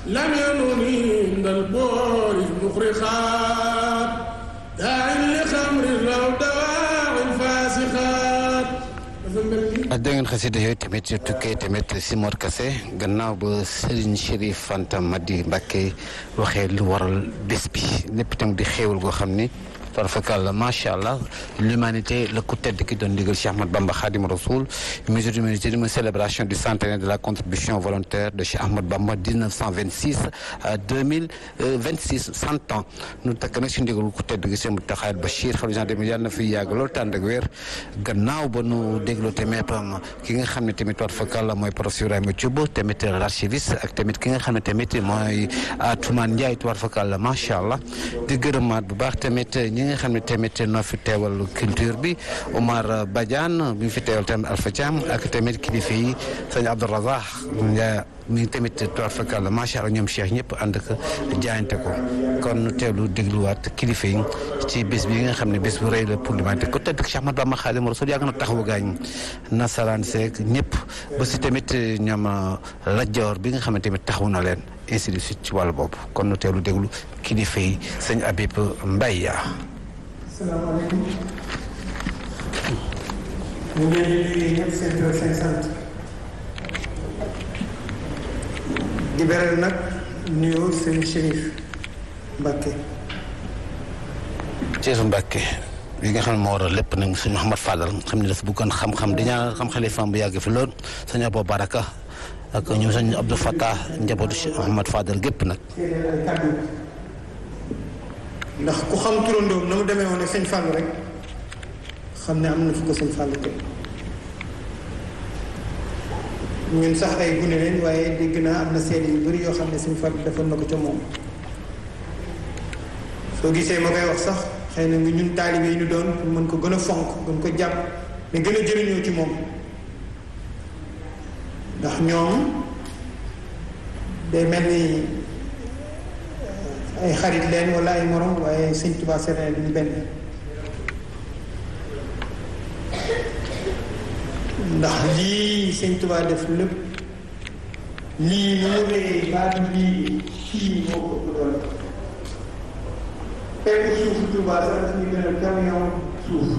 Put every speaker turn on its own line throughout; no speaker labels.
لم ينوني عند البور المخرخات داع لخمر لو دواع الفاسخات
dégg ngeen xasida yooyu tamit tukkee tamit si Mor Kase gannaaw ba Serigne Chérif Fanta Madi Mbacké waxee lu waral bés bi lépp tam di xéewal goo xam ni farfakàlla macha allah l'humanité la ku tedd ki doon digal Cheikh Ahmad Bamba Khadim Rasoul mesure d'humanité une célébration du centenaire de la contribution volontaire de Cheikh Ahmad Bamba 1926 à 2026 cent ans nu takk nag si ndigal ku tedd gi Cheikh Mountakha Bachir xalifa général des mourides yàlla na fi yàgg loolu tànd ak wér gannaaw ba nu dégloo tamit ki nga xam ne tamit farfakàlla mooy professeur Ibrahima Thioub tamit l'archiviste ak tamit ki nga xam ne tamit mooy Atoumane Ndiaye farfakàlla macha allah di gërëmaat bu baax tamit ñi nga xam ne tamit noo fi teewal culture bi Omar Badiane bi ñu fi teewal tamit Alpha Thiam ak tamit kilifa yi sëñ Abdou Razak Ndiaye mi tamit toor fakal la macha allah ñoom Cheikh ñëpp ànd ak jaayante ko kon nu teewlu dégluwaat kilifa yi ci bés bi nga xam ne bés bu rëy la pour l'humanité ko tëdd Cheikh Ahmad Bamba Xaadimu Rasuul yàgg na taxawu gaañ nasaraan seeg ñëpp ba si tamit ñoom lajjoor bi nga xam ne tamit taxawu na leen ainsi de suite ci wàllu boobu kon nu teewlu déglu kilifa yi sëñ Habib Mbaye
salaamaaleykum ñu ngi leen di nuyu ñëpp seen tur seen sant di beral nag nuyoo seen Chérif Mbacké
Ceesu Mbacké yi nga xam ne moo waral lépp nag sëñ Mouhamad Fadal xam ne dafa bëggoon xam-xam di ñaanal xam xalifaam bu yàgg fi lool sëñ Abou Baraka ak ñoom sëñ Abdou Fattah njabootu Cheikh Mouhamad Fadal gépp nag
séedéer ay kàddu ndax ku xam turandoom na mu demee woon ak sëñ Fallou rek xam ne am na fu ko sëñ Fallou teg ñun sax ay gune leen waaye dégg naa am na seede yu bëri yoo xam ne sëñ Fallou defoon na ko ca moom soo gisee ma koy wax sax xëy na nga ñun taalibe yi ñu doon pour mën ko gën a fonk gën ko jàpp mais gën a jëriñoo ci moom ndax ñoom day mel ni ay xarit leen wala ay morom waaye sëñ Tuubaa seen duñu benn ndax lii sëñ Tuubaa def lépp lii nu mu rëy baatu lii fii moo ko ëpp doole fekk suufu Tuubaa sax daf ñu gën a camion suuf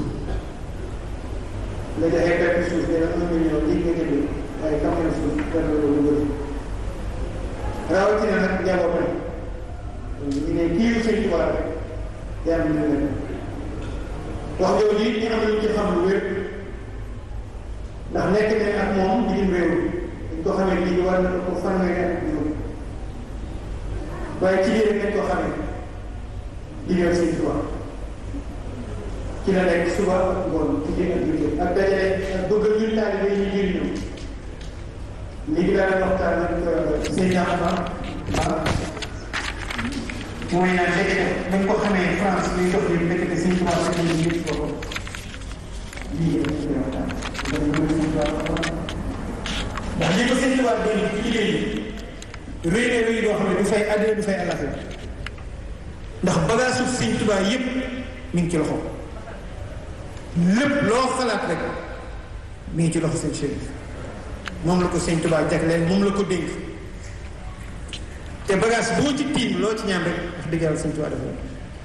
nga joxe fekk suuf dana un million lii nga jënd waaye camion suuf dana la lu bëri rawatina nag njabootam ñu ne kii sëñ Tuubaa rek yaa ngi leen wax jooju it ñu am lu ci xam lu wér ndax nekk nañ ak moom bitim réew dañ ko xamee lii war na ko fanweeri ak juróom waaye ci biir nañ ko xamee liggéey sëñ Tuubaa ci la nekk suba ak ngoon ci biir ak biir ak dajale ak bëgg ñun taalibe yi ñu jëriñoo léegi daal waxtaan nag sëñ Axma ah mooy naan léegi nag dañ ko xamee France muy dox li nekk te sëñ Tuubaa sax ñu ngi ci boppam lii yëpp ñu waxtaan ndax li ko sëñ Tuubaa doon ci liggéey yi rëy na rëy doo xam ne du fay àddina du fay àllaxira ndax bagage suuf sëñ Tuubaa yëpp mi ngi ci loxo lépp loo xalaat rek mi ngi ci loxo sëñ Chérif moom la ko sëñ Tuubaa jagleel moom la ko dénk te bagage boo ci tiim loo ci ñaan rek wax dëgg yàlla sëñ Tuubaa dafa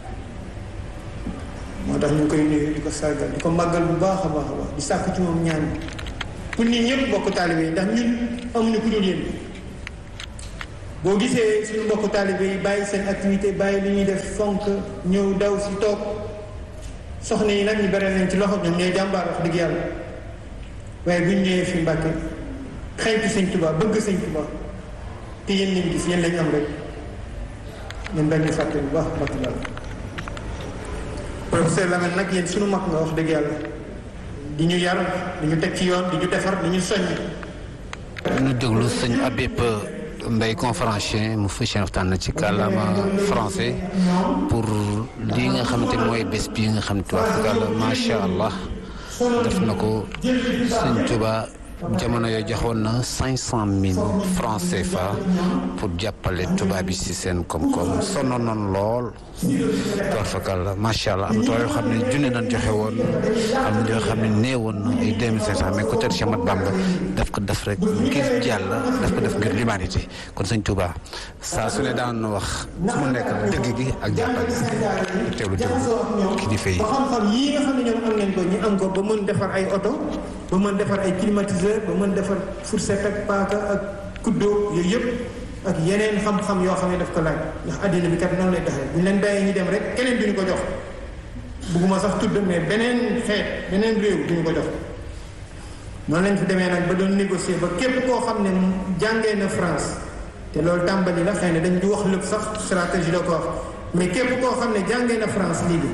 moo tax ñu ngi koy nuyu di ko sargal di ko màggal bu baax a baax a baax di sàkk ci moom ñaan pour nit ñëpp bokk taalibe yi ndax ñun amuñu ku dul yéen boo gisee suñu mbokk taalibe yi bàyyi seen activité bàyyi li ñuy def fonk ñëw daw si toog soxna yi nag ñu bare nañ ci loxo ñoom ñooy jàmbaar wax dëgg yàlla waaye bu ñu ñëwee fi Mbàkke xeeñtu sëñ Tuubaa bëgg sëñ Tuubaa te yéen lañ gis yéen lañ am rek ñun dañu fàtte bu baax mbàkk daal professeur Lamine nag yéen suñu mag nga wax dëgg yàlla di ñu yar di ñu teg ci yoon di ñu defar di ñu soññ
ñu déglu sëñ Habib Mbaye conférencier mu fas yéene waxtaan na ci kàllaama français pour lii nga xamante ni mooy bés bii nga xam ne tubaab kàlla macha allah def na ko sëñ Tuubaa jamono yoo joxoon na cinq cent mille francs CFA pour jàppale tubaab yi si seen koom-koom sonnoon noonu lool toorfakal la macha allah am na yoo xam ne junne nañ joxe woon am na yoo xam ne néewoon na ay deux mille cinq cent mais ku tedd Cheikh Ahmadou Bamba daf ko def rek ngir jàll daf ko def ngir l'humanité kon sëñ Touba saa su ne daan na wax fu mu nekk dëgg gi ak jàppale teewlu dëgg kilifa yi
ba xam-xam yii nga xam ne ñoom am nañ ko ñu am ko ba mën defar ay oto ba mën defar ay climatiseur ba mën defar fourchette ak paaka ak kuddo yooyu yëpp ak yeneen xam-xam yoo xam ne daf ko laaj ndax àddina bi kat noonu lay doxee bu ñu leen bàyyee ñu dem rek keneen duñu ko jox bugguma sax tudd mais beneen xeet beneen réew duñu ko jox noonu lañ fi demee nag ba doon négocier ba képp koo xam ne jàngee na France te loolu tàmbali la xëy na dañ di wax lépp sax stratégie la ko wax mais képp koo xam ne jàngee na France lii bi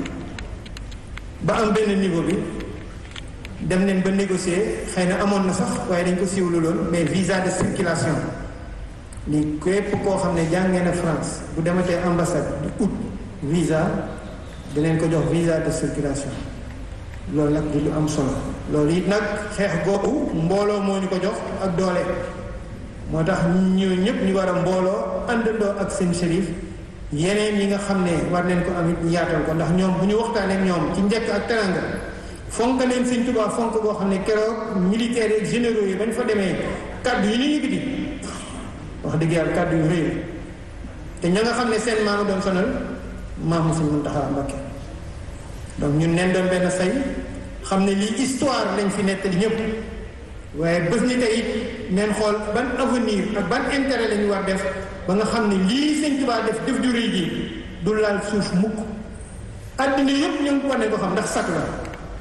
ba am benn niveau bi dem neen ba négocier xëy na amoon na sax waaye dañ ko siiwlu loon mais visa de circulation li képp koo xam ne jàngee na France bu dematee ambassade di ut visa dinañ ko jox visa de circulation loolu nag di lu am solo loolu it nag xeex googu mbooloo moo ñu ko jox ak doole moo tax ñu ñëpp ñu war a mbooloo àndandoo ak seen shérif yeneen yi nga xam ne war nañ ko amit ñu yaatal ko ndax ñoom bu ñu waxtaanee ak ñoom ci njëkk ak teranga fonk leen sëñ Tuubaa fonk boo xam ne keroog militaires yi généraux yi bañ fa demee kaddu yi ñu yëkkati wax dëgg yàlla kaddu yu rëy te ña nga xam ne seen maamu doon sonal maamu sëñ Muntaxa Mbakke donc ñun neen doon benn say xam ne lii histoire lañ fi nettali ñëpp waaye bés ni tey it neen xool ban avenir ak ban intérêt la ñu war def ba nga xam ne lii sëñ Tuubaa def def ju rëy ji du laal suuf mukk àddina yëpp ñu ngi ko ne ko xam ndax sakk la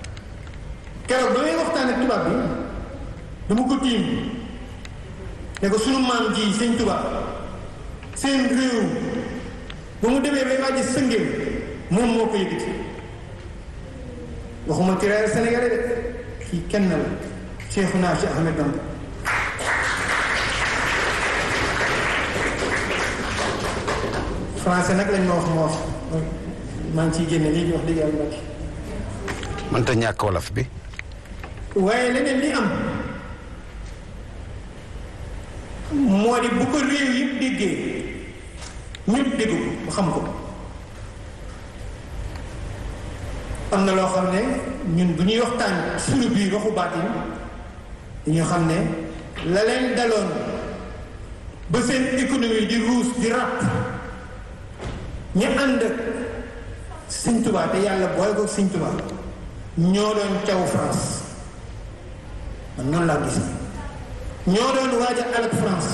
keroog ba may waxtaan ak tubaab bi dama ko tiim ne ko sunu maam ji sëñ Tuubaa seen réew ba mu demee bay wàjji sëngéem moom moo ko yëkkati waxuma tiraire sénégalais de kii kenn la Cheikhouna Cheikh Ahmed Bamba français nag lañ ma wax ma wax maa ngi ciy génne lii wax dëgg yàlla mbokki
mënta ñàkk wolof bi
waaye leneen li am moo di bu ko réew yëpp déggee ñëpp dégg ko ba xam ko am na loo xam ne ñun bu ñuy waxtaan suñu biir waxu baatin dañu xam ne la leen daloon ba seen économie di ruus di ràpp ñu ànd Sëñ Tuubaa te yàlla booy ko Sëñ Tuubaa ñoo doon caw France man noonu laa gis ñoo doon waaj a alak France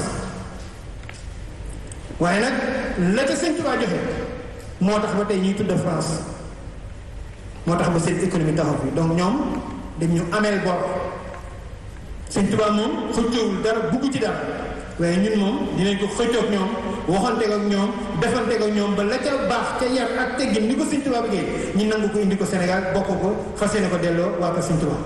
waaye nag la ca Sëñ Tuubaa joxe moo tax ba tey ñuy tudd France moo tax ba seen économie taxaw fi donc ñoom dañ ñu ameel bor Sëñ Tuubaa moom xëccoowul dara bugg ci dara waaye ñun moom dinañ ko xëccoog ñoom waxanteeg ak ñoom defanteeg ak ñoom ba la ca baax ca yar ak teggin ni ko Sëñ Tuubaa bëggee ñu nangu ko indi ko Sénégal bokk ko fas yéene ko delloo waa ko Sëñ Tuubaa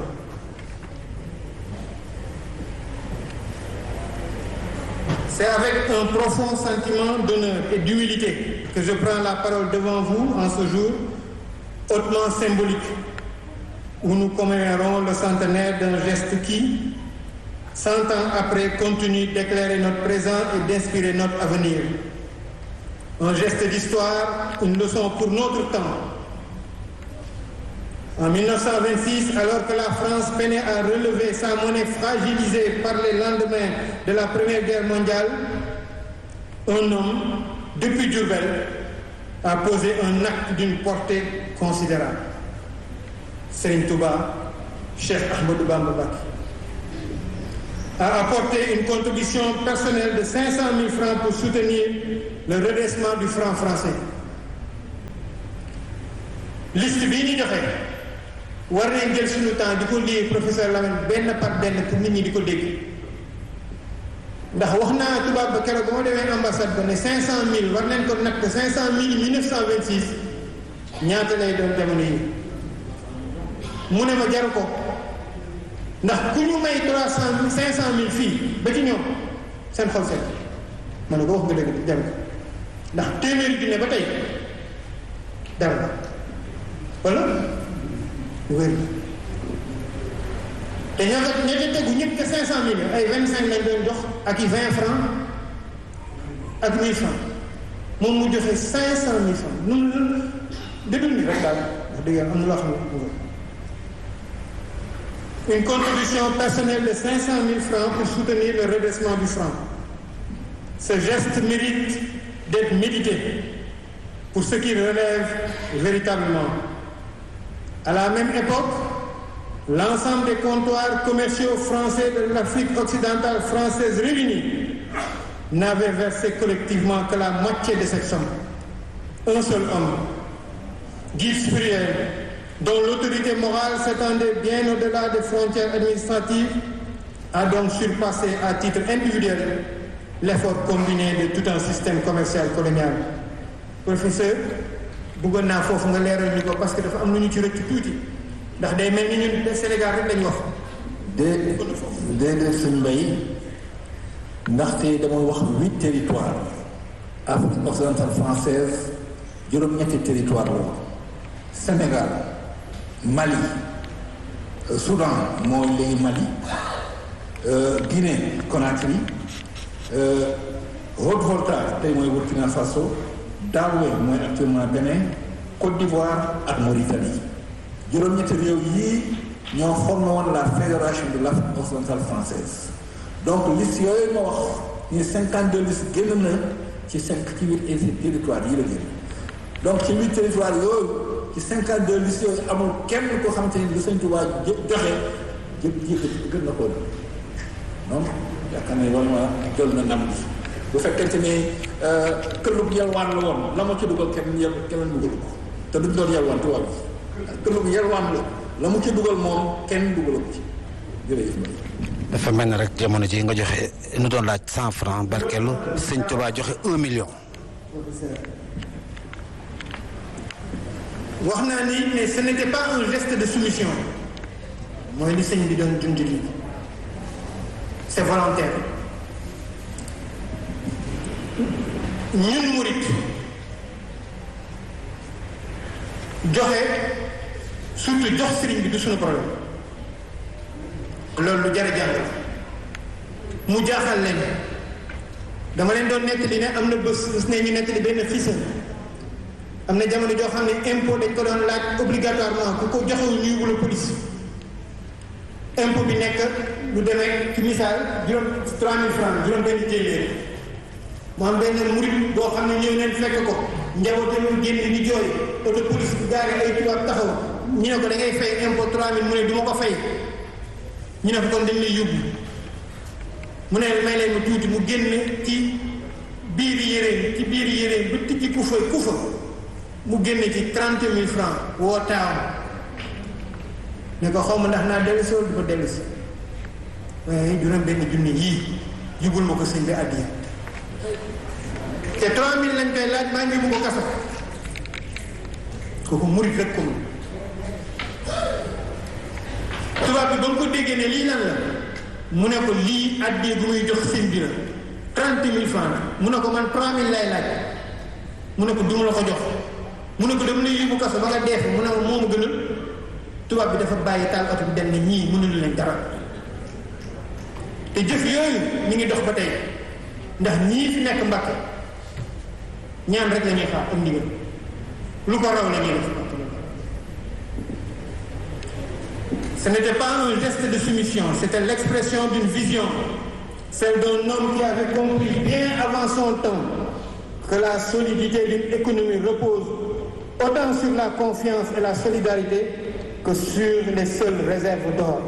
C'est avec un profond sentiment d'honneur et d'humilité que je prends la parole devant vous en ce jour hautement symbolique où nous commémorons le centenaire d'un geste qui, cent ans après, continue d'éclairer notre présent et d'inspirer notre avenir. Un geste d'histoire, une leçon pour notre temps. En 1926, alors que la France peinait à relever sa monnaie fragilisée par les lendemains de la Première Guerre mondiale, un homme, depuis Diourbel, a posé un acte d'une portée considérable. Serigne Touba, Cheikh Ahmadou Bamba Mbacké, a apporté une contribution personnelle de 500 000 francs pour soutenir le redressement du franc français. liste bii ñu joxe war nañ jël suñu temps di ko lire professeur Lamine benn par benn pour nit ñi di ko dégg ndax wax naa tubaab ba keroog ba ma demee ambassade ba ne 500000 war nañ ko natt 500000 1926 ñaata lay doon jamono yi mu ne ma jaru ko ndax ku ñu may 300 500000 fii ba ci ñoom seen xol seen ma ne ko wax nga dëgg jaru ko ndax téeméeri junne ba tey dara la wala wér te ñoo ko ña ca tegu ñëpp te 500 millions ay 25 lañ doon jox ak i 20 francs ak 1000 francs moom mu joxe 500 000 francs nun la déglu ni rek daal wax dëgg yàlla am na loo xam ne une contribution personnelle de 500 000 francs pour soutenir le redressement du franc. Ce geste mérite d'être médité pour ce qui relève véritablement. À la même époque, l'ensemble des comptoirs commerciaux français de l'Afrique occidentale française réunis n'avaient versé collectivement que la moitié de cette somme. Un seul homme, Guy Spuriel, dont l'autorité morale s'étendait bien au-delà des frontières administratives, a donc surpassé à titre individuel l'effort combiné de tout un système commercial colonial. professeur bëggoon naa foofu nga leeral ñu ko parce que dafa am lu ñu ci rëcc tuuti ndax day mel ni ñun Sénégal rek lañu wax.
dé déedéet suñ mbay ndaxte dama wax huit territoires Afrique occidentale française juróom-ñetti territoire la Sénégal Mali Soudan mooy léegi Mali Guinée Conakry Haute-Volta tey mooy Burkina Faso Dahomey mooy actuellement Bénin Côte d'Ivoire ak Mauritanie juróom-ñetti réew yii ñoo formé woon la fédération de l'Afrique occidentale française donc liste yooyu ma wax ni cinquante deux liste génn na ci cinq ci huit territoires yi la génn donc ci huit territoires yooyu ci cinquante deux listes yooyu amul kenn koo xamante ni lu Sëñ Tuubaa joxe jë jë gën na koo donc yaakaar ne loolu ma jël na ndam bi bu fekkente ni këllug yelwaan la woon la ma ci dugal kenn yel kenn dugalu ko te duñ doon yelwaan tubaab bi këllug yelwaan la la mu ci dugal moom kenn dugalu ko ci jërëjëf
dafa mel ne rek jamono ji nga joxe nu doon laaj cent franc barkeelu Sëñ Tuubaa joxe un million
wax naa ni mais ce n'était pas un geste de soumission mooy li sëñ bi doon junj lii c'est volontaire ñun murit joxe surtout jox sëriñ bi du suñu problème loolu lu jar a jàng mu jaaxal leen dama leen doon nettali ne am na bés bés ne ñu nettali benn xisa am na jamono joo xam ne impôt dañ ko doon laaj obligatoirement ku ko joxewul ñuy wula police impôt bi nekk lu demee ci misaal juróom 3000 francs juróom benn téeméer mu am benn murit boo xam ne ñëw neen fekk ko njabootam génn di jooy auto police bu gaari ay tubaab taxaw ñu ne ko da ngay fay impôt 3000 mu ne du ma ko fay ñu ne ko kon dañ lay yóbbu mu ne may leen mu tuuti mu génn ci biir yéréen ci biir yéréen ba tijji ku fa ku fa mu génn ci trente mille francs woo taaw ne ko xaw ma ndax naa dellu si wala du ko dellu si waaye juróom benn junni yii jubul ma ko sëñ bi àddiya te trois mille lañ koy laaj maa ngi mu ko kaso kooku murit rek ko mun tubaab bi ba nga ko déggee ne lii lan la mu ne ko lii àddiya bu muy jox sëñ bi la trente mille francs mu ne ko man trois mille lay laaj mu ne ko duma la ko jox mu ne ko dem lay yóbbu kaso ba nga dee fa mu ne ma moomu gënal tubaab bi dafa bàyyi taal oto bi dem ne ñii mënuñu leen dara te jëf yooyu ñu ngi dox ba tey ndax ñii fi nekk Mbàkke ñaan rek la ñuy xaar am ndigal lu ko raw la ñuy def ce n'était pas un geste de soumission c'était l'expression d'une vision celle d'un homme qui avait compris bien avant son temps que la solidité d'une économie repose autant sur la confiance et la solidarité que sur les seules réserves d'or.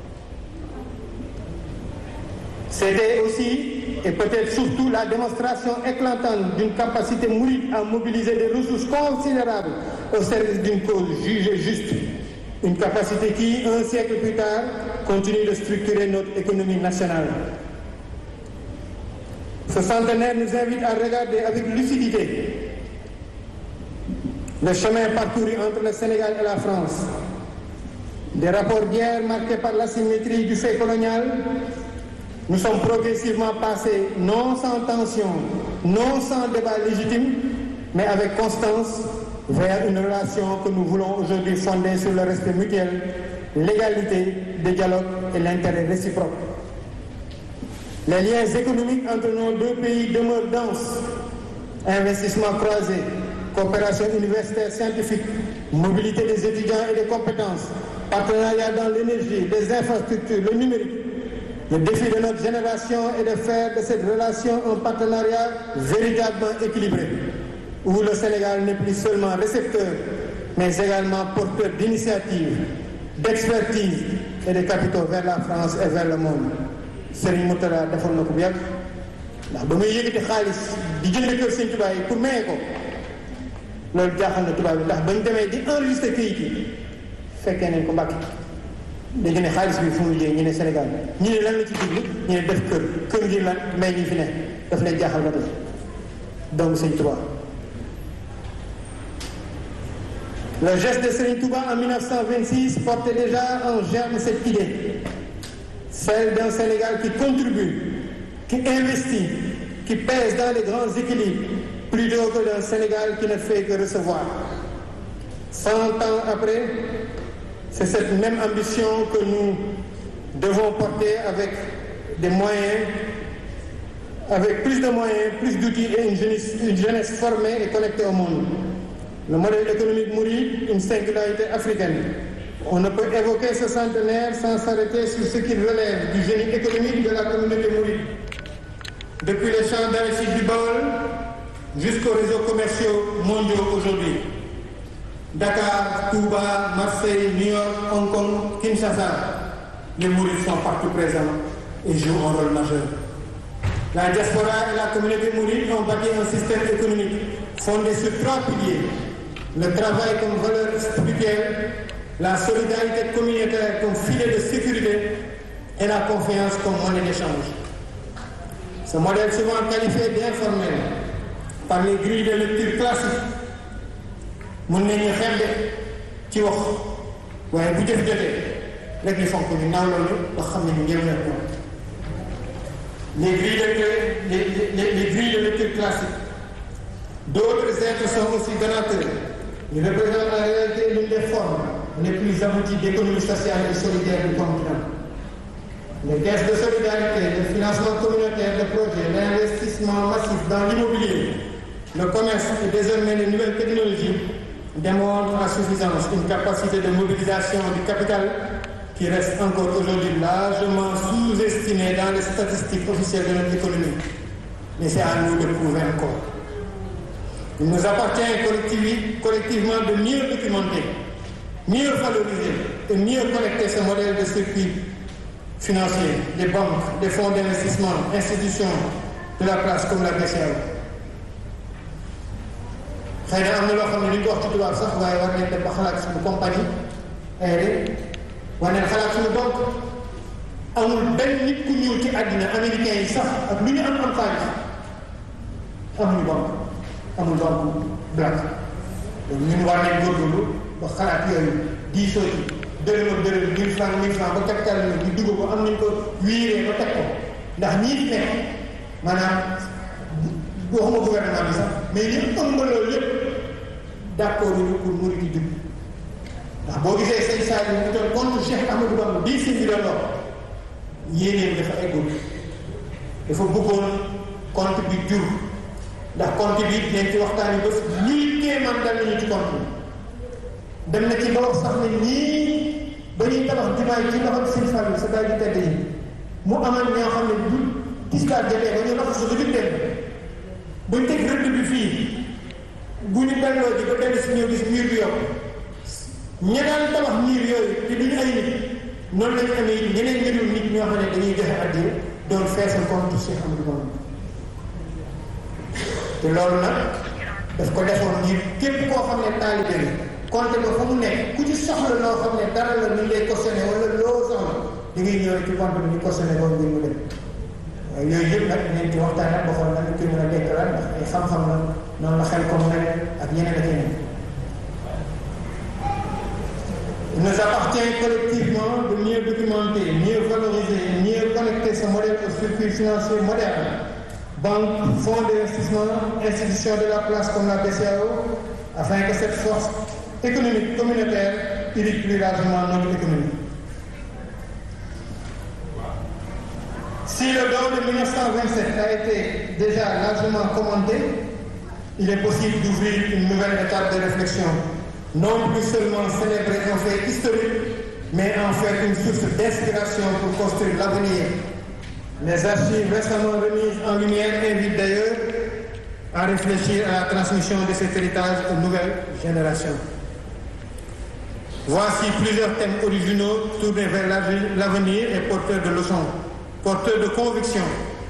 C'était aussi et peut-être surtout la démonstration éclatante d'une capacité mouride à mobiliser des ressources considérables au service d'une cause jugée juste. Une capacité qui, un siècle plus tard, continue de structurer notre économie nationale. Ce centenaire nous invite à regarder avec lucidité le chemin parcouru entre le Sénégal et la France. Des rapports d'hier marqués par l'asymétrie du fait colonial, nous sommes progressivement passés, non sans tension, non sans débat légitime, mais avec constance, vers une relation que nous voulons aujourd'hui fonder sur le respect mutuel, l'égalité, le dialogue et l'intérêt réciproque. Les liens économiques entre nos deux pays demeurent denses. Investissements croisés, coopération universitaire scientifique, mobilité des étudiants et des compétences, partenariat dans l'énergie, les infrastructures, le numérique. Le défi de notre génération est de faire de cette relation un partenariat véritablement équilibré, où le Sénégal n'est plus seulement récepteur, mais également porteur d'initiatives, d'expertise et de capitaux vers la France et vers le monde. Serigne Moutala defoon na ko bu yàgg ndax ba muy yëkkati xaalis di jënd kër Sëñ Tuubaa yi pour maye ko loolu jaaxal na tubaab bi ndax bañ demee di enregistré këyit yi fekkee nañ ko Mbàkke léegi ne xaalis bi fu mu jëlee ñu ne Sénégal ñu ne lan la ci jublu ñu ne def kër kër ngir lan may ñi fi ne daf leen jaaxal ba tey doomu Sëñ Tuubaa Le geste de Serigne Touba en 1926 portait déjà en germe cette idée, celle d'un Sénégal qui contribue, qui investit, qui pèse dans les grands équilibres, plutôt que d'un Sénégal qui ne fait que recevoir. Cent ans après, c'est cette même ambition que nous devons porter avec des moyens, avec plus de moyens, plus d'outils et une jeunesse, une jeunesse formée et connectée au monde. Le modèle économique mouride, une singularité africaine. On ne peut évoquer ce centenaire sans s'arrêter sur ce qui relève du génie économique de la communauté mouride. Depuis les champs d'arachide du Baol jusqu'aux réseaux commerciaux mondiaux aujourd'hui. Dakar, Touba, Marseille, New York, Hong Kong, Kinshasa, les mourides sont partout présents et jouent un rôle majeur. La diaspora et la communauté mouride ont bâti un système économique fondé sur trois piliers le travail comme valeur spirituelle, la solidarité communautaire comme filet de sécurité et la confiance comme monnaie d'échange. Ce modèle souvent qualifié d'informel par les grilles de lecture classiques mun nañu xembe ci wax waaye bu jëf jotee rek ñu fonk ñu naaw loolu wax xam ne ñu njëriñ la ko les grilles de les, les, les grilles de lecture classiques d'autres êtres sont aussi donateurs Ils représentent en réalité l'une des formes les plus abouties d'économie sociale et solidaire du continent. Les caisses de solidarité, le financement communautaire de projets, l'investissement massif dans l'immobilier, le commerce et désormais les nouvelles technologies démontrent à suffisance une capacité de mobilisation du capital qui reste encore aujourd'hui largement sous-estimée dans les statistiques officielles de notre économie. Mais c'est à nous de prouver encore. Il nous appartient collectivement de mieux documenter, mieux valoriser et mieux connecter ce modèle de circuit financier, des banques, des fonds d'investissement, institutions de la place comme la BCEAO. xëy na am na loo xam ne li ñu ko wax ci tubaab sax waaye war nañ dem ba xalaat suñu compagnie aérienne war nañ xalaat suñu banque amul benn nit ku ñëw ci àddina américain yi sax ak lu ñu am am xaalis amuñu banque amul banque black donc ñun war nañ góorgóorlu ba xalaat yooyu diisoo ci dërëm ak dërëm mille franc mille franc ba capital bi di dugg ko am nañ ko wiiree ba teg ko ndax ñii fi nekk maanaam waxuma gouvernement bi sax mais ñu ëmb loolu yëpp d'accord ñu pour murid yi dugg ndax boo gisee sëñ Sadio mu toll contre Cheikh Amadou Bamba bii sëñ bi doon wax yéeneen dafa eggul dafa bëggoon compte bi jur ndax compte bi dinañ ci waxtaan yi bés ñii kéemaan dal nañu ci compte bi dem na ci ba wax sax ne ñii ba ñuy tabax jumaa yi ci loxo sëñ Fallou sa daal di tedd yi mu amal ñoo xam ne bu tisbaar jotee ba ñu loxo sa dugub dem buñ teg rëdd bi fii bu ñu delloo ji ba dellu si ñëw gis miir bi yokk ña daan tabax miir yooyu te duñu ay nit noonu lañu amee ñeneen ñeneen nit ñoo xam ne dañuy joxe addiya doon feesal compte Cheikh Amadou Bamba te loolu nag daf ko defoon ngir képp koo xam ne taalibe la compte ba fa mu nekk ku ci soxla loo xam ne dara la ñu lay cautionné wala loo soxla da ngay ñëw ci compte bi ñu cautionné boobu ngir mu dem waaye yooyu yëpp nag nañ ci waxtaan ak ba xool nan koy mën a dekkalaat ndax ay xam-xam la noonu la xel comme ren ak ñeneen ak yeneen Il nous appartient collectivement de mieux documenter, mieux valoriser, mieux connecter ce modèle au circuit financier moderne. Banques, fonds d'investissement, institutions de la place comme la BCAO, afin que cette force économique communautaire irrigue plus largement notre économie. Si le don de 1927 a été déjà largement commandé, il est possible d'ouvrir une nouvelle étape de réflexion, non plus seulement célébrer un fait historique, mais en faire une source d'inspiration pour construire l'avenir. Les archives récemment remises en lumière invitent d'ailleurs à réfléchir à la transmission de cet héritage aux nouvelles générations. Voici plusieurs thèmes originaux tournés vers l'avenir et porteurs de leçons, porteurs de conviction,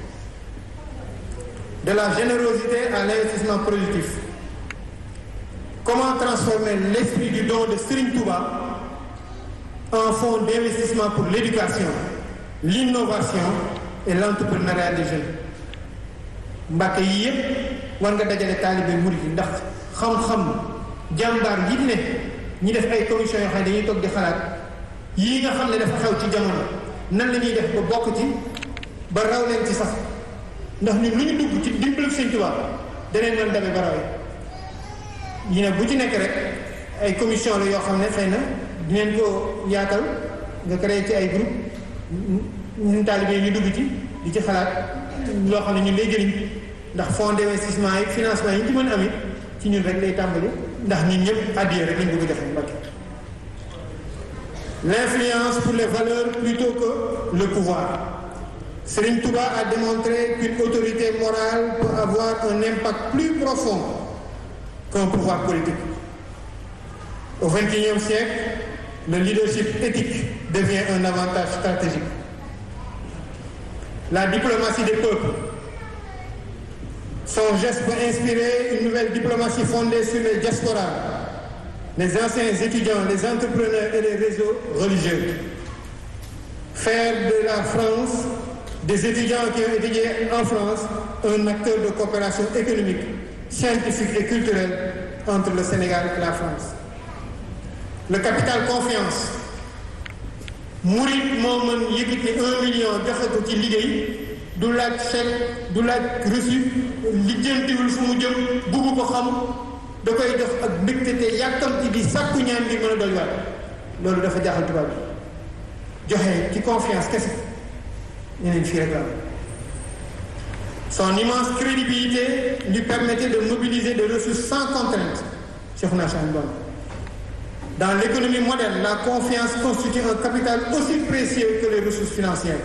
de la générosité à l'investissement productif. Comment transformer l'esprit du don de Serigne Touba en fonds d'investissement pour l'éducation, l'innovation et l'entrepreneuriat des jeunes Mbàkke yii yëpp war nga dajale taalibe murid yi ndax xam-xam jàmbaar yi ne ñi def ay commission yoo xam ne dañuy toog di xalaat yii nga xam ne dafa xew ci jamono nan la ñuy def ba bokk ci ba raw leen ci sax ndax ñun lu ñu dugg ci dimbalu Sëñ Tuubaa daneen mën demee ba rawee yi ne bu ci nekk rek ay commission la yoo xam ne xëy na dinañ ko yaatal nga créé ci ay groupe ñun taalibe ñu dugg ci di ci xalaat loo xam ne ñun lay jëriñ ndax fonds d'investissement yi financement yi ñu ci mën amit ci ñun rek lay tàmbali ndax ñun ñëpp addiya rek lañ bëgg defal Mbàkke l'influence pour les valeurs plutôt que le pouvoir Serigne Touba a démontré qu'une autorité morale peut avoir un impact plus profond qu'un pouvoir politique au XXIe siècle le leadership éthique devient un avantage stratégique la diplomatie des peuples son geste peut inspirer une nouvelle diplomatie fondée sur les diasporas les anciens étudiants les entrepreneurs et les réseaux religieux faire de la France des étudiants qui ont étudié en France un acteur de coopération économique scientifique et culturelle entre le Sénégal et la France le capital confiance murit moo mën yëkkati un million joxe ko ci liggéey du laaj chèque du laaj reçu lijjantiwul fu mu jëm bugg ko xam da koy def ak mbégte te yàkkamti di sàkku ñaan ngir mën a dolliwaat loolu dafa jaaxal tubaab bi joxe ci confiance kese ñeneen fii rek la son immense crédibilité lui permettait de mobiliser des ressources sans contrainte Cheikhouna Cheikh Bamba Dans l'économie moderne, la confiance constitue un capital aussi précieux que les ressources financières.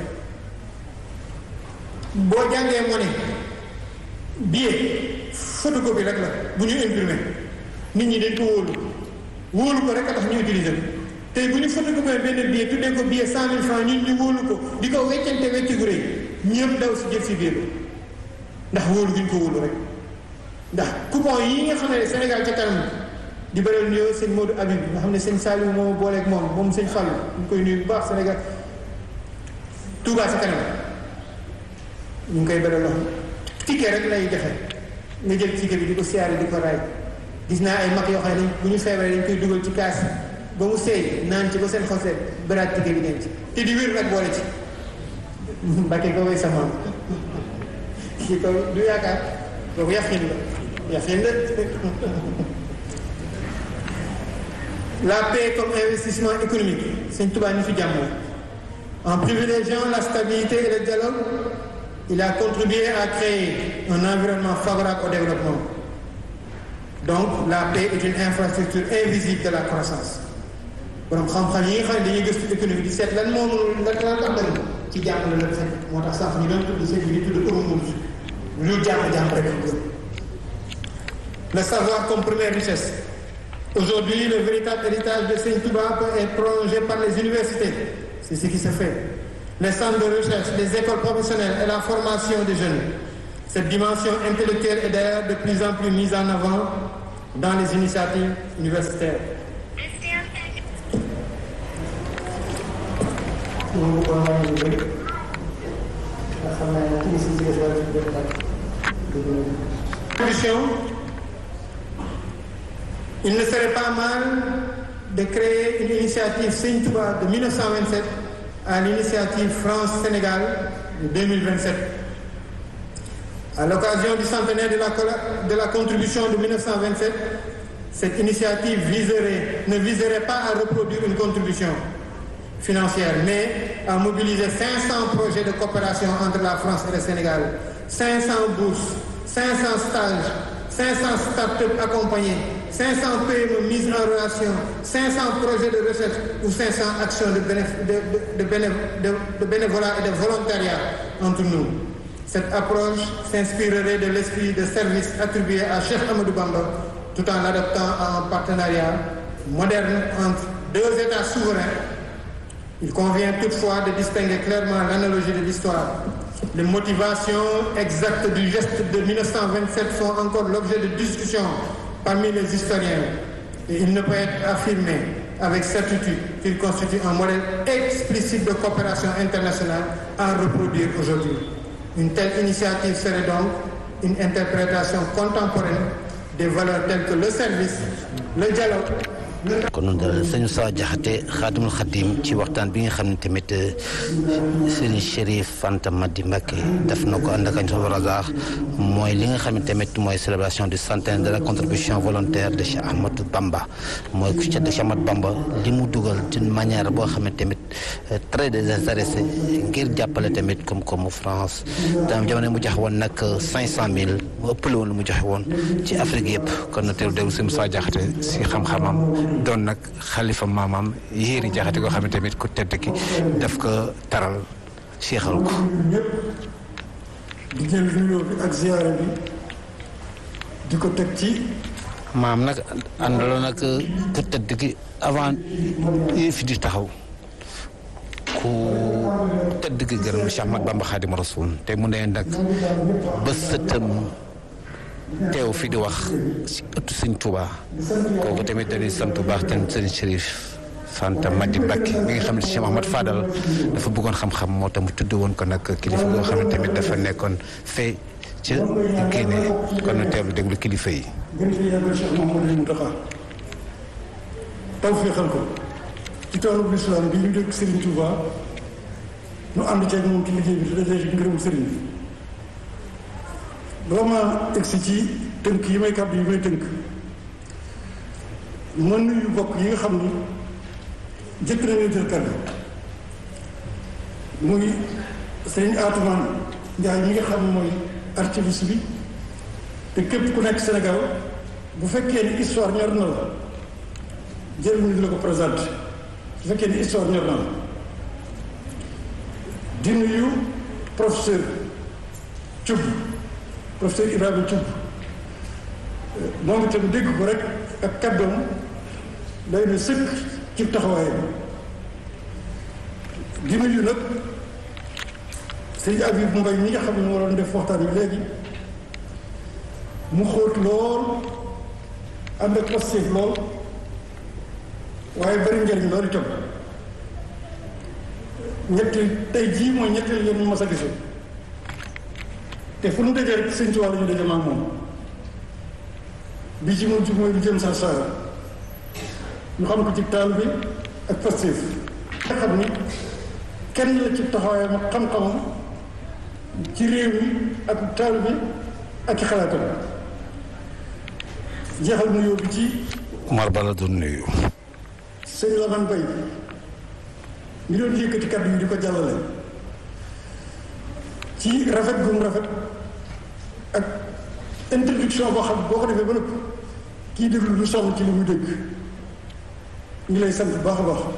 boo jàngee monnaie billet photocopie rek la bu ñu imprimé nit ñi dañ ko wóolu wóolu ko rek a tax ñu utiliser ko tey bu ñu photocopie benn billet tuddee ko billet cent mille francs ñun ñu wóolu ko di ko weccante wecci gu rëy ñëpp daw si jël si biir ndax wóolu gi ñu ko wóolu rek ndax coupon yi nga xam ne Sénégal ca kanam di bëral nuyoo sëñ Modou Habib nga xam ne sëñ Saliou moo booleeg moom moom sëñ Fallou ñu koy nuyu bu baax Sénégal Touba sa kanam ñu ngi koy bëral loxo ticket rek lay joxe nga jël ticket bi di ko siyaare di ko raay gis naa ay mag yoo xam ne bu ñu feebaree dañ koy dugal ci kaas ba mu seey naan ci ba seen xose bëraat ticket bi denc te di wér nag boole ci mbàkke ko way sama kii ko du yaakaar kooku yafin la yafin la la paix comme investissement économique sëñ Touba ñu fi jàmm en privilégiant la stabilité et le dialogue il a contribué à créer un environnement favorable au développement donc la paix est une infrastructure invisible de la croissance borom xam-xam yi nga xam ne dañuy gëstu économie di seet lan moo mënul lan lan tax bëri ci jàmm la la fekk moo tax sax ñu doon tudd seen bi di tudd euromond lu jàmm-jàmm rek le savoir comme première richesse Aujourd'hui, le véritable héritage de Seigne Touba peut être prolongé par les universités. C'est ce qui se fait. Les centres de recherche, les écoles professionnelles et la formation des jeunes. Cette dimension intellectuelle est d'ailleurs de plus en plus mise en avant dans les initiatives universitaires. Il ne serait pas mal de créer une initiative Seigne Touba de 1927 à l'initiative France-Sénégal de 2027. À l'occasion du centenaire de la, de la contribution de 1927, cette initiative viserait, ne viserait pas à reproduire une contribution financière, mais a mobilisé 500 projets de coopération entre la France et le Sénégal 500 bourses 500 stages 500 start-up accompagnés 500 PME mises en relation 500 projets de recherche ou 500 actions de, bénéf de, de, de, bénév de, de bénévolat et de volontariat entre nous. Cette approche s'inspirerait de l'esprit de service attribué à Cheikh Amadou Bamba tout en l'adoptant à un partenariat moderne entre deux États souverains. Il convient toutefois de distinguer clairement l'analogie de l'histoire. Les motivations exactes du geste de 1927 font encore l'objet de discussions parmi les historiens. Et il ne peut être affirmé avec certitude qu'il constitue un modèle explicite de coopération internationale à reproduire aujourd'hui. Une telle initiative serait donc une interprétation contemporaine des valeurs telles que le service, le dialogue,
kon noonu daal sëñ Moussa Diakhaté xaadimul xadim ci waxtaan bi nga xam ne tamit sëriñ Chérif Fanta Madi Mbacké def na ko ànd ak añ razaax mooy li nga xam ne tamit mooy célébration du centenaire de la contribution volontaire de Cheikh Ahmadou Bamba mooy ku Cheikh Ahmadou Bamba li mu dugal d'une manière boo xam ne tamit très désintéressé ngir jàppale tamit comme comme France daam jamono mu joxe woon nag cinq cent mille mu ëppale woon lu mu joxe woon ci Afrique yëpp kon na teew déglu sëñ Moussa Diakhaté si xam-xamam doon nag xalifa maamaam yéeri jaxate koo xam ne tamit ku tedd ki daf ko taral seexal ko
ñëpp di jël nuyoo bi ak ziyaara bi di ko teg ci
maam nag àndaloon nag ku tedd ki avant yii fi di taxaw ku tedd ki gërëm Cheikh Ahmad Bamba Xaadimu Rasuul te mu ne nag ba sëtam teew fi di wax si ëttu sëñ Touba kooku tamit dañuy sant bu baax tamit sëñ Chérif Fanta Madi Mbacké mi nga xam ne Cheikh Ahmad Fadal dafa bëggoon xam-xam moo tax mu tudd woon ko nag kilifa boo xam ne tamit dafa nekkoon fee ca Guinée kon na teewlu déglu kilifa yi.
gën fi yàggal Cheikh Mouhamadou Mountakha taw féexal ko ci toolu lislaam bi ñu dëkk Serigne Touba ñu ànd ceeg moom ci liggéey bi te dajee ci ngërëmu Serigne bi. bala ma egsi ci tënk yi may kàddu yi may tënk ma nuyu bokk yi nga xam ni jëkk nañu jël kàddu muy sëriñ Atoumane Ndiaye mi nga xam ne mooy archiviste bi te képp ku nekk Sénégal bu fekkee ni histoire ñor na la jël ñu di la ko présenté bu fekkee ni histoire ñor na la di nuyu professeur Thioub professeur Ibrahima Thioub moom itam dégg ko rek ak kàddoom day na sëkk ci taxawaayam di nuyu nag sëñ Abib Mbay mi nga xam ne moo doon def waxtaan bi léegi mu xóot lool ànd ak positif lool waaye bari njëriñ loolu itam ñetti tey jii mooy ñetti yoon ñu mas a gisee te fu nu dajee rek sëñ Tuubaa la ñu daje maag moom bi ci mujj mooy lu jëm sa saara ñu xam ko ci taal bi ak pastéef nga xam ni kenn la ci taxawaayam ak xam-xamam ci réew mi ak taal bi ak ci xalaatam jeexal mu yóbbu ci
Umar Bala doon nuyu.
sëñ Lamane Bay mi doon yëkkati kàddu yi di ko jàllale ci rafet gu mu rafet ak introduction boo xam boo ko defee ba nëpp kii déglu lu sonn ci li muy dégg ñu lay sant bu baax a baax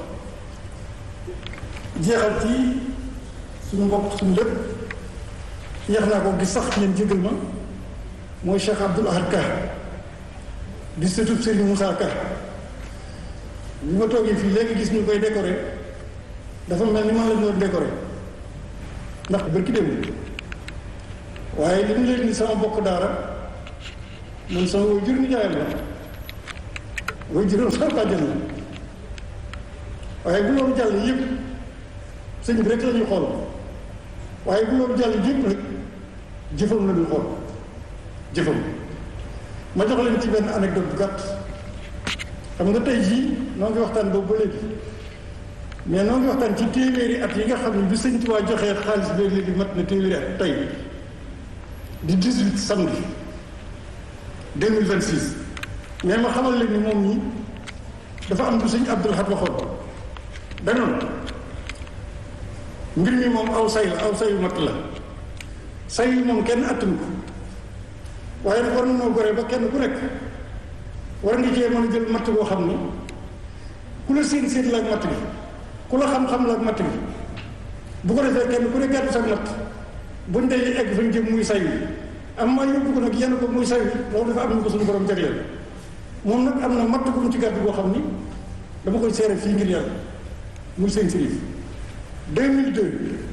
jeexal ci suñu mbokk suñu lépp yeex naa ko gis sax ngeen jégal ma mooy Cheikh Abdoul Ahad Ka di sëtub Serigne Moussa Ka bi ma toogee fii léegi gis ñu koy décorer dafa mel ni man la ñu doon décorer ndax bërki démb waaye li mu leen ni sama bokk daara man sama way jur ni jaayam la way juróom sama bàjjan la waaye bu loolu jàll yëpp sëñ bi rek la ñuy xool waaye bu loolu jàll yëpp rek jëfam la ñuy xool jëfam ma jox leen ci benn anecdote bu gàtt xam nga tey jii noo ngi waxtaan boobu ba léegi mais noo ngi waxtaan ci téeméeri at yi nga xam ne bi sëñ Tuubaa joxee xaalis bi léegi mat na téeméeri at tey di 18 samedi 2026 mais ma xamal leen ni moom ñi dafa am lu sëñ Abdul Ahad waxoon danoon mbir mi moom aw say la aw sayu matt la say yi moom kenn attanu ko waaye nag war na noo gore ba kenn ku nekk war nga cee mën a jël matt boo xam ni ku la séen séen la ak matt bi ku la xam-xam la ak matt bi bu ko defee kenn ku ne gàddu sa matt buñ dee egg fañ jëm muy say wi am maa yóbbu ko nag yenn ko muy say wi loolu dafa am na ko suñu borom jagleel moom nag am na matt bu mu ci gàddu boo xam ni dama koy seere fii ngir yàlla muy seen sirif 2002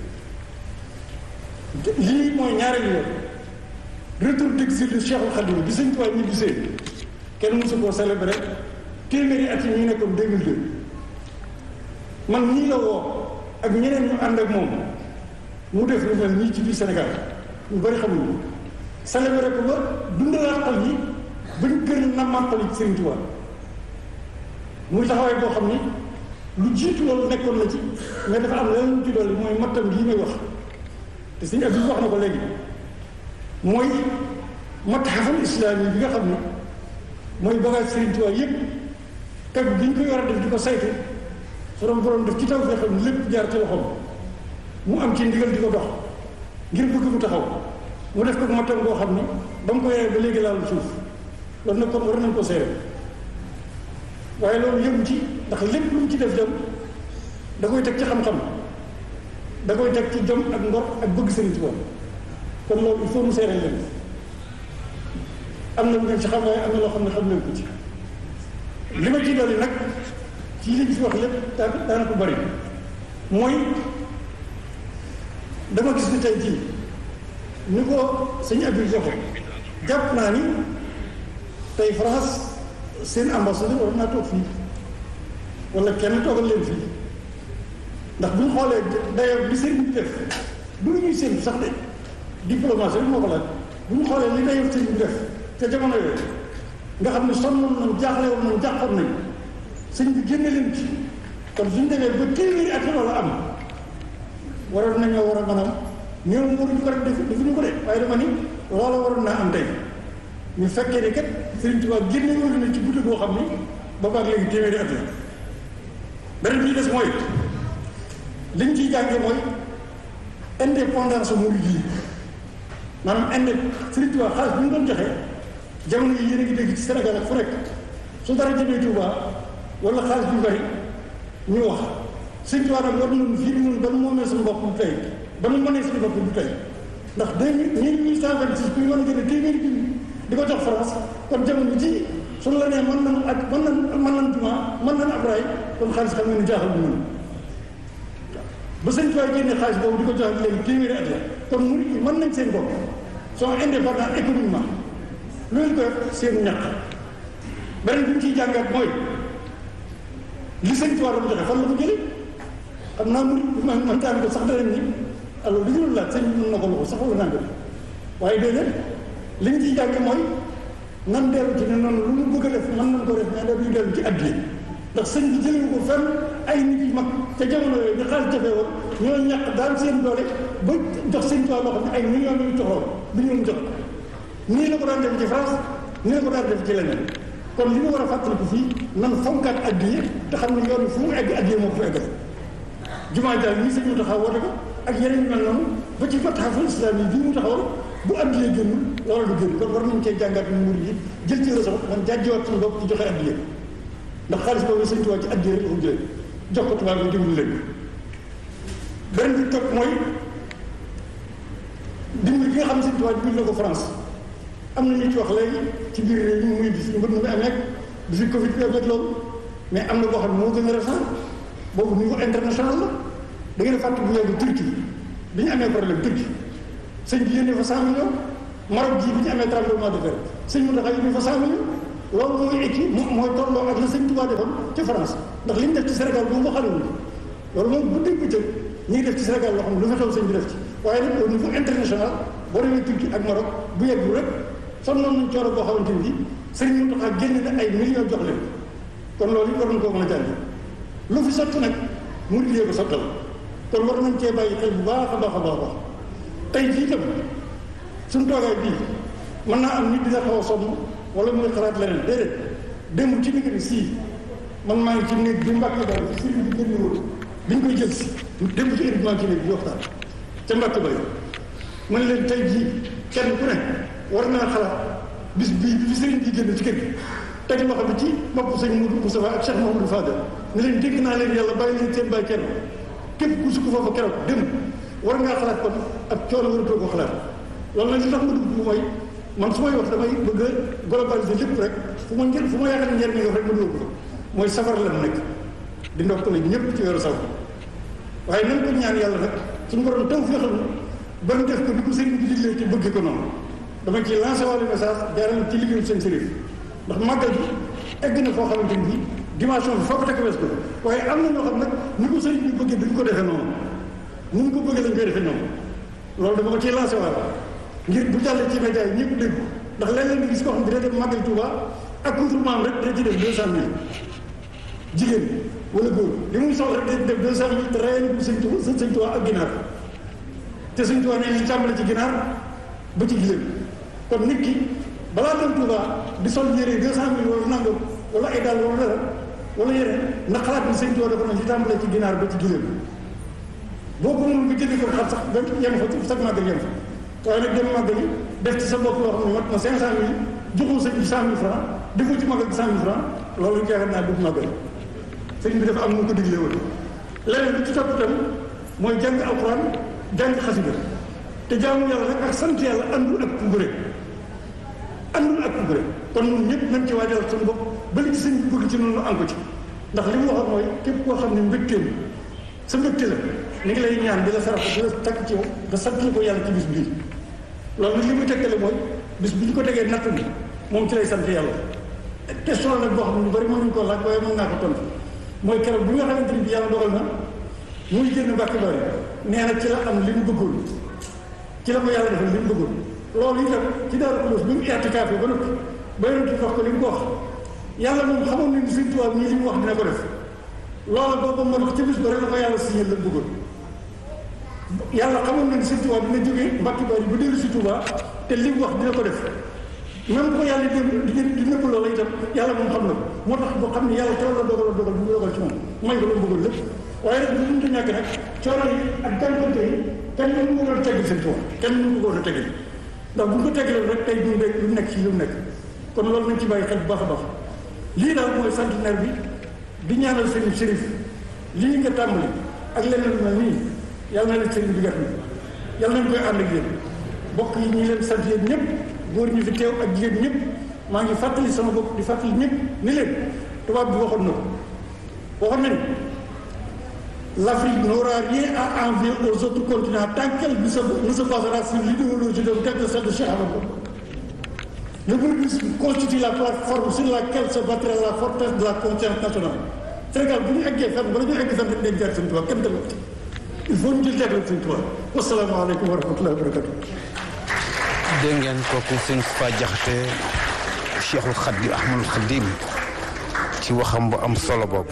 lii mooy ñaareelu yoon retour d'exil de Cheikhul Khadim bi sëñ Tuubaa ñibbi see kenn mosu koo célébré téeméeri at yi ñu nekkoon 2002 man ñii la woo ak ñeneen ñu ànd ak moom mu def lu mel nii ci biir Sénégal ñu bari xamuñu célébré ko ba dundalaat xol yi ba ñu gën a nammaat xol yi ci Sëriñ Tuubaa muy taxawaay boo xam ni lu jiitu loolu nekkoon na ci mais dafa am leneen lu ci dolli mooy mattam gii may wax te suñu ab bi wax na ko léegi mooy matxafal islaam yi bi nga xam ne mooy bagage Sëriñ Tuubaa yépp teg bi ñu koy war a def di ko saytu borom borom def ci taw fee xam ne lépp jaar ci loxoom mu am ci ndigal di ko dox ngir bëgg mu taxaw mu def ko mattam boo xam ne ba mu ko yoree ba léegi laal suuf loolu nag kon war nañ ko seere waaye loolu yëngu ci ndax lépp lu mu ci def dem da koy teg ci xam-xam da koy teg ci jom ak ngor ak bëgg Sëriñ Tuubaa kon loolu il faut mu seere leen am na lu ngeen ci xam waaye am na loo xam ne xam leen ko ci li ma ci dolli nag ci liñ fi wax lépp daa daana ko bari mooy dama gis ni tey jii ni ko sëñ Abdou joxe jàpp naa ni tey France seen ambassadeur war naa toog fii wala kenn toogal leen fii ndax bu ñu xoolee dayoo li sëriñ bi def du lu ñuy séntu sax de diplomatie bi moo ko laaj bu ñu xoolee li dayoo sëriñ bi def te jamono yooyu nga xam ne sonnoon nañ jaaxle woon nañ jàppoon nañ sëñ bi génne leen ci kon suñu demee ba téeméeri at loolu am waroon nañoo war a mën a ñëw mënuñu ko rek def defuñu ko de waaye dama ni loola waroon naa am tey ñu fekkee ni kat Sëriñ Tuubaa génne woon na ci guddi boo xam ni boobaag léegi téeméeri at la beneen bi ñu des mooy liñ ciy jàngee mooy indépendance murid yi maanaam inde Sëriñ Tuubaa xaalis bu ñu doon joxe jamono yi yéen a ngi dégg ci Sénégal ak fu nekk su dara jëmee Tuubaa wala xaalis bu bari ñu wax Sëriñ Tuubaa nag war nañu fii ñun ba nu moomee suñu bopp du tey ba nu mënee suñu bopp du tey ndax deux mille mille cent vingt six ku ñu mën a gën a téeméeri junni di ko jox France kon jamono ji suñu la nee mën nañu ak mën nañu mën nañu jumaa mën nañu ab raay kon xaalis xam nga ni jaaxal bu mën ba sëñ Tuubaa génne xaalis boobu di ko jox ak léegi téeméeri at la kon murid yi mën nañ seen bopp sont indépendants économiquement loolu ko def seen ñàkk beneen bi ñu ciy jàngat mooy li sëñ Tuubaa doon joxe fan la ko jëlee xam naa murid bi man man ko sax danañ ni alors li ñu laaj sëñ bi mën na ko loxo sax wala nangam waaye déedéet li ñu ciy jàng mooy nan dellu ci ne noonu lu mu bëgg a def mën nañ ko def mais dañuy dellu ci addiya ndax sëñ bi jëlee ko fenn ay nit yu mag te jamono yooyu bi xaalis jafee woon ñoo ñàkk daal seen doole ba jox sëñ Tuubaa loo xam ne ay millions la ñu joxoon bi ñu jox nii la ko daan def ci France nii la ko daan def ci leneen kon li ñu war a fàttaliku fii nan fonkaat addiya te xam ne yoon fu mu egg addiya moo ko fa eggal jumaa jaay ñii sëñ mu taxaw woote ko ak yeneen yu mel noonu ba ci fatxaful islam yi bii mu taxawal bu addiyee génn loola du génn kon war nañu cee jàngat ñu murid yi jël ci leçon man jàjjiwaat suñu bopp ci joxe addiya ndax xaalis boobu sëñ Tuubaa ci addiya rek la ko jëlee jox ko tubaab bi dimbali leen beneen bi topp mooy dimbali bi nga xam ne sëñ Tuubaa dimbali na ko France am na ñu ci wax léegi ci biir réew mi muy bi fi mbënd mi amee bi fi Covid bi amee loolu mais am na boo xam ne moo gën a récent boobu niveau international la da ngeen a fàtte bu yàgg Turquie bi ñu amee problème Turquie sëñ bi yónnee fa cent millions Maroc ji bi ñu amee tremblement de terre sëñ mu taxaw yónnee fa cent millions loolu mooy écrit mooy tolloo ak la sëñ Tuubaa defoon ca France ndax li ñu def ci Sénégal moom ko xalewul loolu moom bu dégg bëccëg ñi ngi def ci Sénégal loo xam ne lu fa xew sëñ bi def ci waaye nag au niveau international boo demee Turquie ak Maroc bu yeggul rek sonnoon nañ coono boo xamante ni sëñ mu taxaw génne na ay millions jox leen kon loolu it war nañ koo mën a jàng lu fi sotti nag mu liggéey ko sottal kon war nañ cee bàyyi xel bu baax a baax a baax a baax tey jii itam suñu toogaay bii mën naa am nit dina xaw a sonn wala muy xalaat leneen déedéet démb ci digg sii man maa ngi ci néeg bi mbàkk daal sëriñ bi génn woon bi ñu koy jël si dem ci équipement ci bi waxtaan ca mbàkk bay man leen tey jii kenn ku ne war naa xalaat bis bii bi sëriñ bi génn ci kër gi teg loxo bi ci bopp sëñ Moudou Moustapha ak Cheikh Mamadou Fadel ne leen dégg naa leen yàlla bàyyi leen seen bàyyi kenn képp ku sukk foofu keroog dem war ngaa xalaat kon ak coono waratoo ko xalaat loolu nag li tax ma dugg bu mooy man su may wax damay bëgg a globaliser lépp rek fu ma njël fu ma yaakaar njëriñ nga rek ma dugal ko mooy safar la nekk di ndokkale ñëpp ci weeru safar waaye nañ ko ñaan yàlla nag suñu borom taw fi xam ba mu def ko di ko sëriñ bi diglee te bëgg ko noonu dama ci lancé wàllu message jaarale ci liggéeyu seen sërif ndax màggal bi egg na foo xamante ni bii dimension bi foo ko teg wees ko waaye am na ñoo xam nag ni ko sëriñ bi bëggee duñ ko defee noonu ni ñu ko bëggee lañ koy defee noonu loolu dama ko ciy lancé waat ngir bu jàllee ci média yi ñëpp dégg ndax léeg-léeg nga gis koo xam dina dem màggal Touba ak contournement rek dina ci def deux cent mille jigéen wala góor li muy soxla rek dina def deux cent mille te rayal ko sëñ Touba sëñ Touba ak ginaar te sëñ Touba nee ñu tàmbale ci ginaar ba ci giléem kon nit ki balaa dem Touba di sol yére deux cent mille wala nangam wala ay daal wala dara wala yeneen na xalaat ni sëñ Touba dafa na ci tàmbale ci ginaar ba ci giléem boo ko mënul nga jënd ko xam sax ba yem fa sax màggal yem fa waaye nag dem màggal yi def ci sa bopp loo xam ne mat na cinq cent mille joxoo sëñ bi cent mille franc defoo ci màggal bi cent mille franc loolu yaakaar naa dugg màggal sëñ bi dafa am nu ko diglee woon leneen bi ci topp itam mooy jàng alxuraan jàng xasida te jaamu yàlla rek ak sant yàlla àndul ak pugure àndul ak pugure kon ñun ñëpp nañ ci waajal suñu bopp ba li ci sëñ bi bëgg ci noonu am ko ci ndax li mu waxoon mooy képp koo xam ne mbégteem sa mbégte la ni ngi lay ñaan di la sarax di la takk ci yow nga sant ko yàlla ci bis bii loolu nag li muy tekkale mooy bis bi ñu ko tegee natt bi moom ci lay sant yàlla question la nag boo xam ne lu bari mënuñu koo laaj waaye mën naa ko tontu mooy keroog bi nga xamante ni bi yàlla dogal na muy génn mbàkk bari nee na ci la am li mu bëggoon ci la ko yàlla defal li mu bëggoon loolu itam ci Daaru Xudoos bi mu i'tikaaf ba noppi ba yonent bi wax ko li mu ko wax yàlla moom xamoon nañu Sëñ Tuubaa ñii li mu wax dina ko def loolu boobu man ci bis ba rek la ko yàlla signé la bëggoon yàlla xamoon nañu Sëñ Tuubaa dina jógee mbàkk bari ba dellu si Tuubaa te li mu wax dina ko def même ko yàlla di di di nëbb loola itam yàlla moom xam na ko moo tax boo xam ne yàlla coono la dogal dogal bu mu dogal ci moom may ko lu bëggoon lépp waaye nag bu mënta ñàkk nag coono yi ak jànkonte yi kenn mënu ko doon teggil seen coono kenn mënu ko doon teggil ndax bu ñu ko teggiloon rek tey du lu nekk ci lu nekk kon loolu nañ ci bàyyi xel bu baax a baax lii daal mooy centenaire bi di ñaanal sëriñ Chérif lii nga tàmbali ak leneen lu mel nii yàlla na leen sëriñ bi gàtt yàlla nañ koy ànd ak yéen bokk yi ñi leen sant yéen ñëpp góor ñi fi teew ak jigéen ñëpp maa ngi fàttali sama bopp di fàttali ñëpp ni leen tubaab bi waxoon na ko waxoon nañu l'Afrique n'aura rien à envier aux autres continents tant qu'elle ne se ne se basera sur l'idéologie de telle que celle de Cheikh Ahmadou le mouridisme constitue la plateforme sur laquelle se battrait la forteresse de la conscience nationale Sénégal bu ñu eggee fenn bala ñu egg fenn dañ jaar seen tubaab kenn tamit il faut ñu jël tegle seen tubaab wasalaamaaleykum wa rahmatullahi wa barakatu
dégg ngeen kooku sëñ Fa Jaxate Cheikhul Khadim Ahmadul Khadim ci waxam bu am solo bopp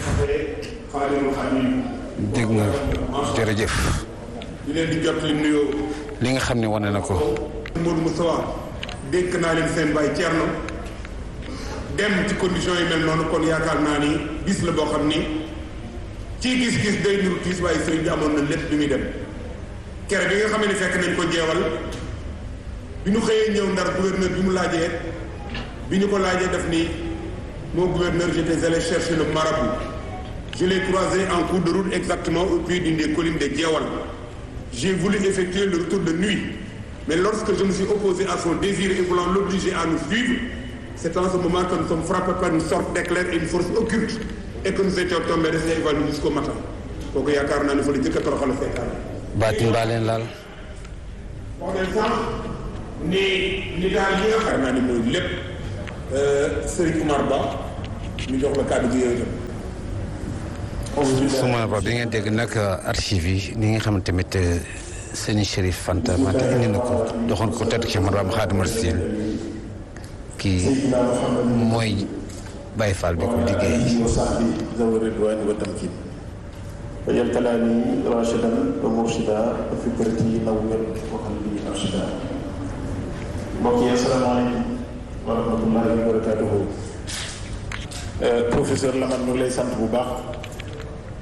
dégg nga jërëjëf
di leen di jot li nuyoo
li nga xam ne wane na ko
Modou Moustapha dénk naa leen seen baay Thierno dem ci condition yi mel noonu kon yaakaar naa ni bis la boo xam ni ci gis-gis day nuru tiis waaye sëriñ bi amoon na lépp bi muy dem kere bi nga xam ne fekk nañ ko jeewal bi ñu xëyee ñëw ndar gouverneur bi mu laajee bi ñu ko laajee def ni mon gouverneur j'étais allé chercher le marabout je l'ai croisé en cours de route exactement au pied d'une des collines de Djewal j'ai voulu effectuer le retour de nuit mais lorsque je me suis opposé à son désir et voulant l'obliger à nous suivre c'est en ce moment que nous sommes frappés par une sorte d'éclair et une force occulte et que nous étions tombés restés évanouis jusqu'au matin kooku yaakaar naa ne fa la jëkk a toroxal fekkaar
baatin baa leen laal
wax nañ sax ni ni daal li nga xam naa ni mooy lépp Serigne Oumar Ba ñu jox la kàddu gi yooyu tam
suma ba bi ngeen dégg nag archive yi ni nga xam tamit sëñ Chérif Fanta Mata indi na ko doxoon ko tedd ci Maram Xaadimu Rasuul kii mooy Baye Fall bi ko liggéey
ذوي الرضوان والتمكين وجل كلامي راشدا ومرشدا وفكرتي نور وقلبي ارشدا mbokk yi asalaamaaleykum wa rahmatullahi wa barakatuhu professeur Lamane ñu ngi lay sant bu baax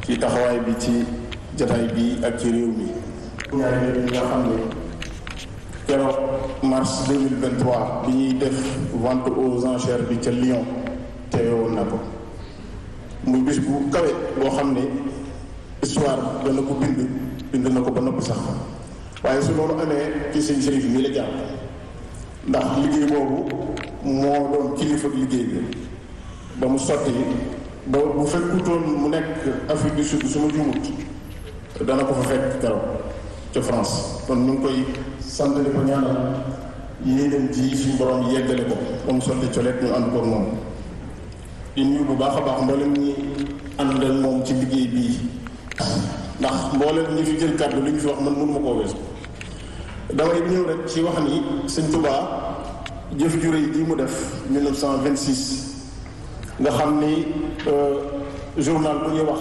ci taxawaay bi ci jataay bi ak ci réew mi ñaari nit ñi nga xam ne keroog mars 2023 bi ñuy def vente aux enchères bi ca Lyon teewoon na ko muy bis bu kawe boo xam ne histoire dana ko bind bind na ko ba noppi sax waaye su loolu amee ci sëñ Chérif mii la jàpp ndax liggéey boobu moo doon kilifa liggéey bi ba mu sotti ba bu fekkutoon mu nekk Afrique du Sud su ma jumut dana ko fa fekk keroog ca France kon ñu ngi koy sant di ko ñaanal yéen dem ji suñu borom yeggale ko ba mu sotti coleet ñu ànd ko moom di nuyu bu baax a baax mboolem ñi ànd ak moom ci liggéey bii ndax mboolem ñi fi jël kàddu li ñu fi wax man mënuma koo weesu damay ñëw rek ci wax ni sëñ Touba jëf ju rëy ji mu def 1926 nga xam ni journal bu ñuy wax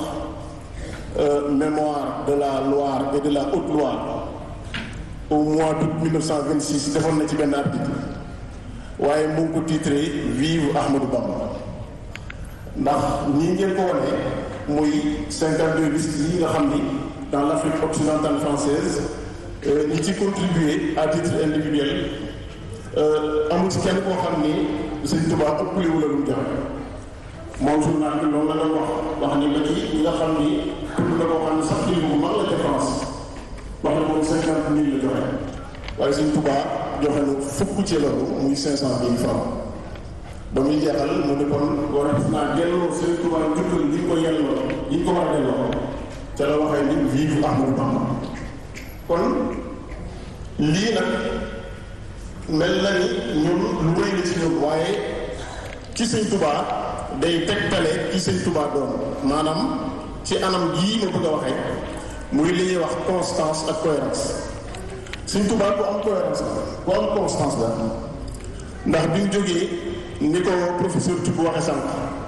mémoire de la Loire et de la Haute-Loire au mois d'août 1926 defoon na ci benn article waaye mu ngi ko titré vive Ahmadou Bamba ndax ñi ngeen ko wane muy 52 listes yi nga xam ni dans l'Afrique occidentale française ñi ci contribuer à titre individuel amul ci kenn koo xam ni Sëñ Tuubaa ëppale wu la lu joxe moom journal bi loolu la doon wax wax ni ba ci ñi nga xam ni tudd na koo xam ne sax kilifa bu mag la ca France wax na moom cinquante mille la joxe waaye Sëñ Tuubaa joxe na fukk ci loolu muy cinq cent mille francs ba muy jeexal mu ne kon war a naa delloo Sëñ Tuubaa jukkal li ñu ko yelloo li ñu ko war a delloo ca la waxee ni vive Ahmadou Bamba kon lii nag mel na ni ñun lu rëy la ci ñun waaye ci Sëñ Tuubaa day tegtale ci Sëñ Tuubaa doon maanaam ci anam gii ma bëgg a waxee muy li ñuy wax constance ak cohérence Sëñ Tuubaa ku am cohérence la ku am constance la ndax bi mu jógee ni ko professeur Thioub waxe sànq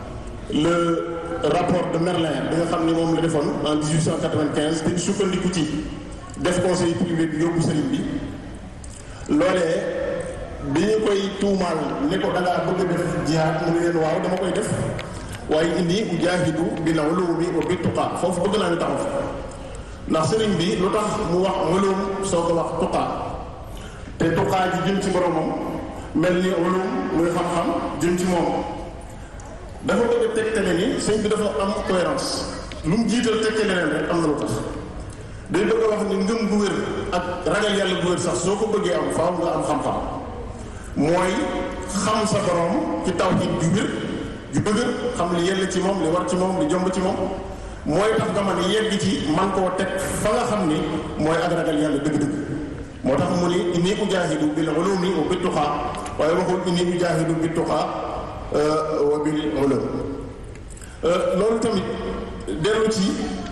le rapport de Merlin bi nga xam ni moom la defoon en 1895 te sukkandiku ci def conseil privé bi yóbbu sëriñ bi loolee bi ñu koy tuumaal ni ko dangaa bëgg a def jihaad mu ne leen waaw dama koy def waaye indi ujaahidu bil ulumi wa bit tuqaa foofu bëgg naa ñu taxaw fa ndax sëriñ bi lu tax mu wax ulum soo ko wax tuqaa te tuqaa ji jëm ci boromam mel ni ulum muy xam-xam jëm ci moom dafa bëgg a tegtale ni sëñ bi dafa am cohérence lu mu jiital tegtale leen rek am na lu tax day bëgg a wax ni ngëm gu wér ak ragal yàlla gu wér sax soo ko bëggee am faaw nga am xam-xam mooy xam sa borom ci tawhid ju wér ju dëgër xam li yell ci moom li war ci moom li jomb ci moom mooy tax nga mën yegg ci man koo teg fa nga xam ni mooy ak ragal yàlla dëgg-dëgg moo tax mu ni inni ujaahidu bil ulumi wa bit tuqaa waaye waxul inni ujaahidu bit tuqaa wa bil ulum loolu tamit dellu ci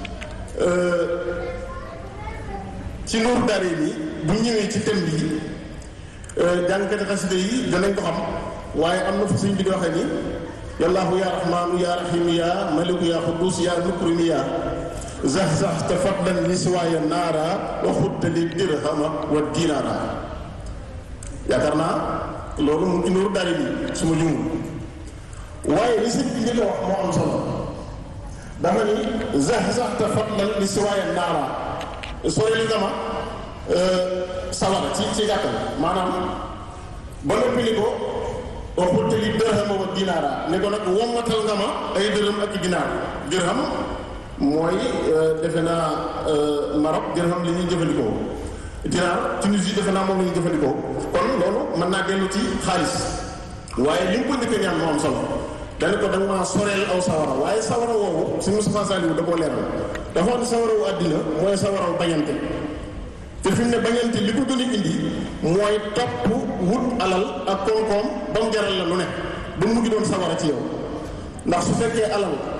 ci Nuuru Daarayni bu ñëwee ci thème bi jàngkati xasida yi danañ ko xam waaye am na fu suñ bi di waxee ni yallaahu yaa rahmaanu yaa rahiim yaa maliku yaa quddus yaa mukrimi yaa zax-zax te fadlan li siwaaya naara wa xutta li dirhama wa dinaara yaakaar naa loolu mu ngi Nuuru Daarayni su ma jumul waaye li sëñ bi njëkk a wax moo am solo dafa ni zax-zax te fadlan li siwaaya naara sooy li nga ma sawara ci ci gàttal maanaam ba noppi ni ko waxul te li dërhama wa dinaara ne ko nag wommatal nga ma ay dërëm ak dinaar dirham mooy defe naa Maroc dirham li ñuy jëfandikoo dinaar Tunisie defe naa moom la ñuy jëfandikoo kon loolu mën naa dellu ci xaalis waaye li mu ko njëkk ñaan moo am solo dañu ko danga maa soreel aw sawara waaye sawara woowu si Moustapha Saliou da koo leeral dafa wax ne sawara wu àddina mooy sawaraw bañante te fi mu ne bañante li ko gën a indi mooy topp wut alal ak koom-koom ba mu jaral la lu ne ba mu mujj doon sawara ci yow ndax su fekkee alal